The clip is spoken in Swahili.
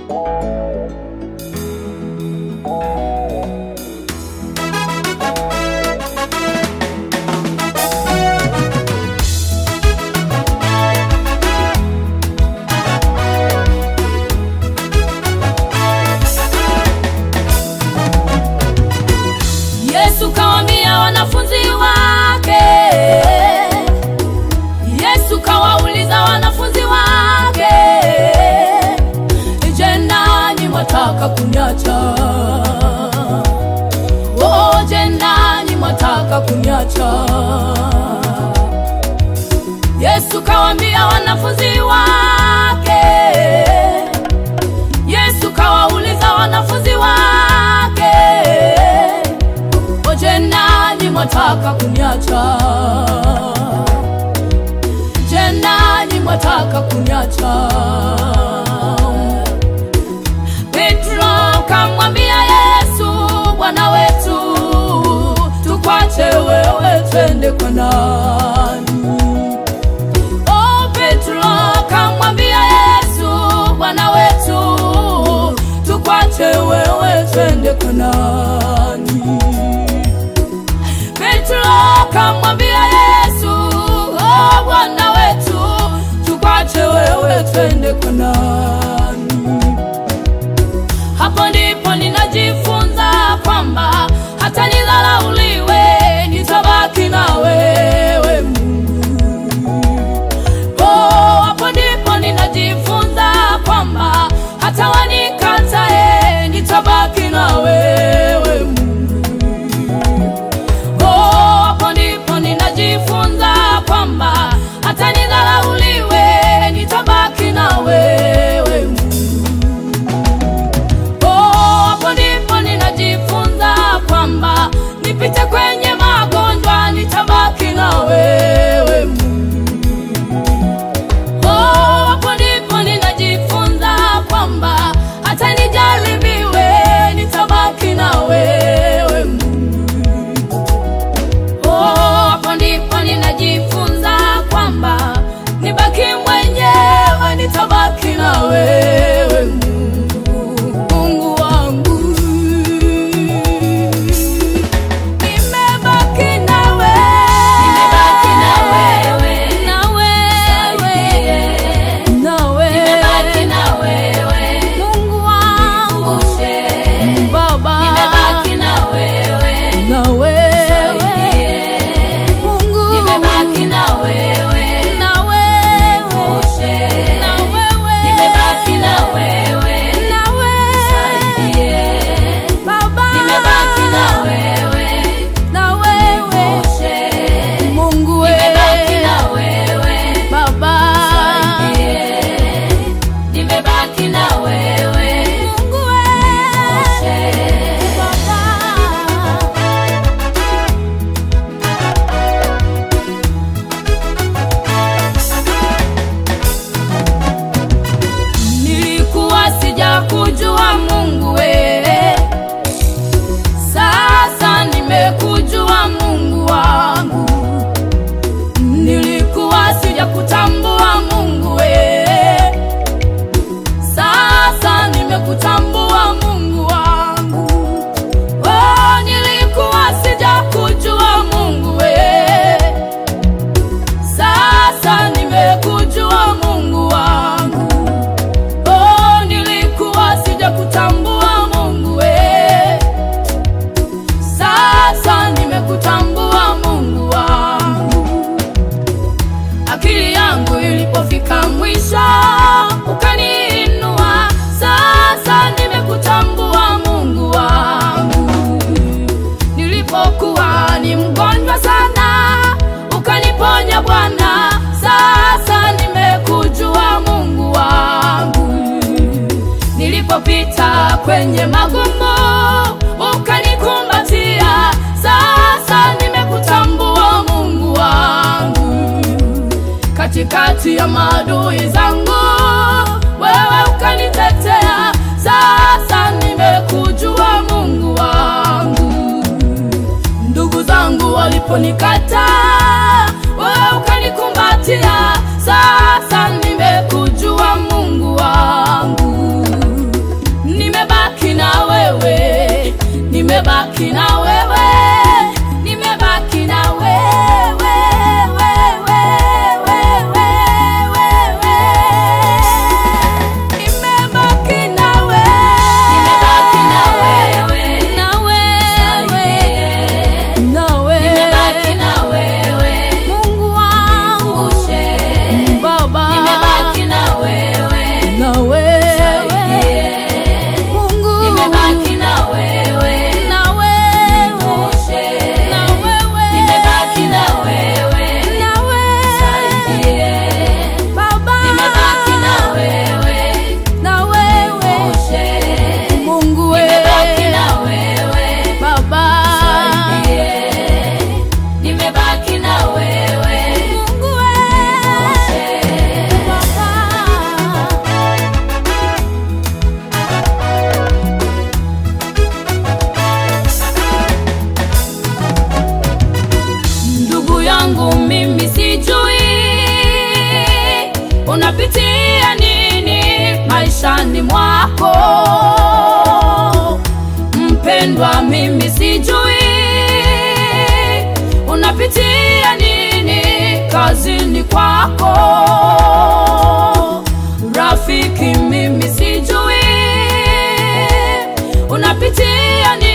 Yesu kawaambia wanafunzi wake, Yesu kawauliza wanafunzi wake, je, nanyi mwataka kuniacha? Oh, je, nanyi mwataka kuniacha? Yesu kawaambia wanafunzi wake, Yesu kawauliza wanafunzi wake Oje nanyi mwataka kuniacha? Je, nanyi mwataka kuniacha? Petro kamwambia Yesu, Bwana wetu, tukwache wewe twende kwa nani? Oh, Petro kamwambia Yesu, Bwana wetu, tukwache wewe twende kwa nani? Petro kamwambia Yesu, oh, Bwana wetu, tukwache wewe twende kwa nani? Hapo ndipo ninajifunza kwamba hata nidharauliwe, nitabaki na wewe Mungu. Oh, hapo ndipo ninajifunza kwamba hata wanikatae, nitabaki na wewe Mungu. Oh, hapo ndipo ninajifunza kwamba hata nidharauliwe, nitabaki na wewe Mungu. Oh, hapo ndipo ninajifunza kwamba nipite kwenye magonjwa, nitabaki na wewe Mungu. Oh, hapo ndipo ninajifunza kwamba hata nijaribiwe, nitabaki na wewe Mungu. Oh, hapo ndipo ninajifunza kwamba nibaki mwenyewe, nitabaki na wewe Mungu, Mungu wangu. Nimebaki na wewe, Nimebaki na wewe. na wewe, na wewe, Nimebaki na wewe. Mungu wangu, Ushe. Baba, Nimebaki na wewe. na wewe, Mungu, Nimebaki na wewe. na wewe, Ushe. na wewe, Nimebaki na wewe. na wewe, Yeah. Baba, Nimebaki na wewe. na wewe, Ushe. Mungu Nimebaki wewe, na wewe. Baba, Yeah. Nimebaki na wewe. Mungu wewe, Ushe. Baba. Nilikuwa sijakujua Mungu we, sasa nimekujua Mungu wangu. Nilikuwa sijakutambua Mungu we, sasa nimekutambua Mungu wangu. Oh, nilikuwa sijakujua Mungu we, sasa nimekujua Mungu wangu. Oh, nilikuwa sijakutambua Mungu we, sasa nimekutambua Mungu wangu. Akili yangu ilipofika mwisho, ukaniinua, sasa nimekutambua Mungu wangu. Nilipokuwa ni mgonjwa sana, ukaniponya Bwana, sasa nimekujua Mungu wangu. Nilipopita kwenye magumu, ukanikumbatia, sasa nimekutambua Mungu wangu. Katikati ya maadui zangu, wewe ukanitetea, sasa nimekujua Mungu wangu. Ndugu zangu waliponikataa, wewe ukanikumbatia, sasa nimekujua Mungu wangu. mimi sijui unapitia ni